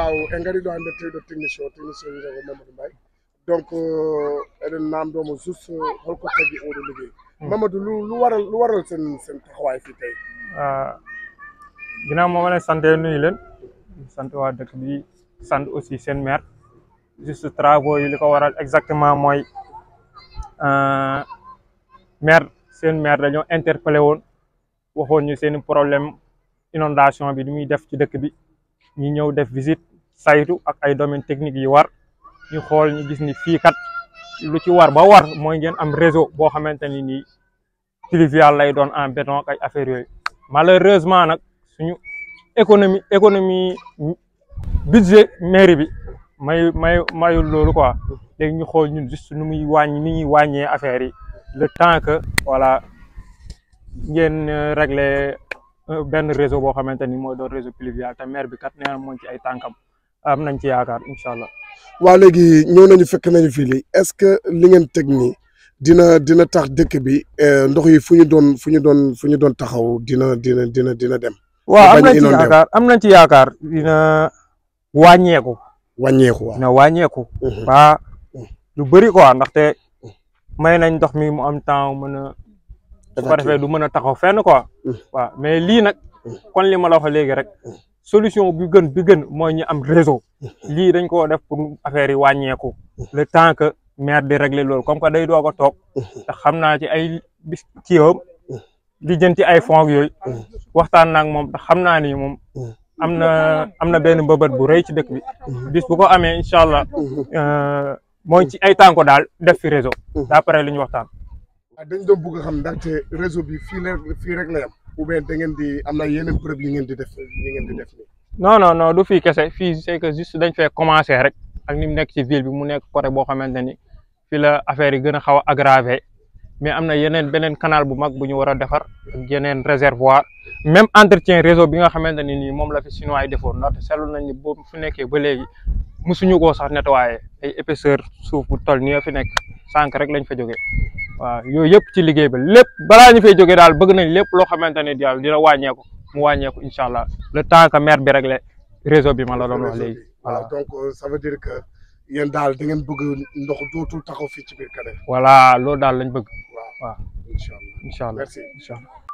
waaw engariɗo hannde tewɗo technicien o technicien wiyeteko mamadou mbaye donc eɗen namdomo juste holko tagui oɗo ligguey mamadou lu lu waral lu waral sen sen taxawaay fii tey ginnaaw moo ma leen sante nuyu leen sant waa dëkk bi sant aussi seen maire juste travaux yi li ko waral exactement mooy maire seen maire dañoo interpellé woon waxoon ñu seen problème inondation bi di muy def ci dëkk bi ñu ñëw def visite saytu ak ay domaines techniques yi war ñu xool ñu gis ni fii kat lu ci war ba war mooy ngeen am réseau boo xamante ni nii pluvial lay doon en béton ak ay affaires yooyu malheureusement nag suñu économie économie budget mairie bi may may mayul loolu quoi léegi ñu xool ñun juste nu muy wàññi ni ñuy wàññee affaire yi le temps que voilà ngeen régler benn réseau boo xamante ni mooy doon réseau pluvial te maire bi kat nee na moom ci ay tànkam am nañ ci yaakaar incha allah. waaw léegi ñëw nañu fekk nañu fii lii est-ce que li ngeen teg nii dina dina tax dëkk bi ndox yi fu ñu doon fu ñu doon fu ñu doon taxaw dina dina dina dina dem. waaw am nañ ci yaakaar am nañ ci yaakaar dina wàññeeku. wàññeeku waaw dina wàññeeku. ba lu bëri quoi ndaxte may nañ ndox mi mu am temps mën a. su ko defee du mën a taxaw fenn quoi. waaw mais lii nag kon li ma la wax léegi rek solution bi gën bi gën mooy ñu am réseau. lii dañ koo def pour affaire yi wàññeeku. le temps que maire di régler loolu comme que day doog a toog. te xam naa ci ay bis kiiwam di jënti ay fonds yooyu. waxtaan naag moom te xam naa ni moom. am na am na benn mbëbët bu rëy ci dëkk bi. bis bu ko amee incha allah. mooy ci ay tànko daal def fi réseau. d'après li ñu waxtaan. dañ doon bëgg a xam ndaxte réseau bi fii la fii rek la yam ou bien da ngeen di am na yeneen preuve yi ngeen di def yi ngeen di def nii. non non non du fii kese fii c'est que juste dañ fee commencer rek ak ni mu nekk ci ville bi mu nekk côté boo xamante ni fii la affaire yi gën a xaw a aggravé mais am na yeneen beneen canal bu mag bu ñu war a defar ak yeneen réservoir même entretien réseau bi nga xamante ni nii moom la fi chinois yi defoon ndaxte seetlu nañ ni boobu fu nekkee ba léegi mosuñu koo sax nettoyer ay épaisseur suuf bu toll nii fi nekk sànq rek lañ fa jógee. waaw yooyu yëpp ci liggéey ba lépp balaa ñu fay jógee daal bëgg nañ lépp loo xamante ne daal dina wàññeeku mu wàññeeku incha allah le temps que maire bi réglé réseau bi ma la doon wax léegi. voilà donc ça veut dire que yéen daal da ngeen bëgg ndox dootul taxaw fii ci biir Kader. voilà loolu daal lañ bëgg. waaw waaw incha allah incha allah merci. incha allah.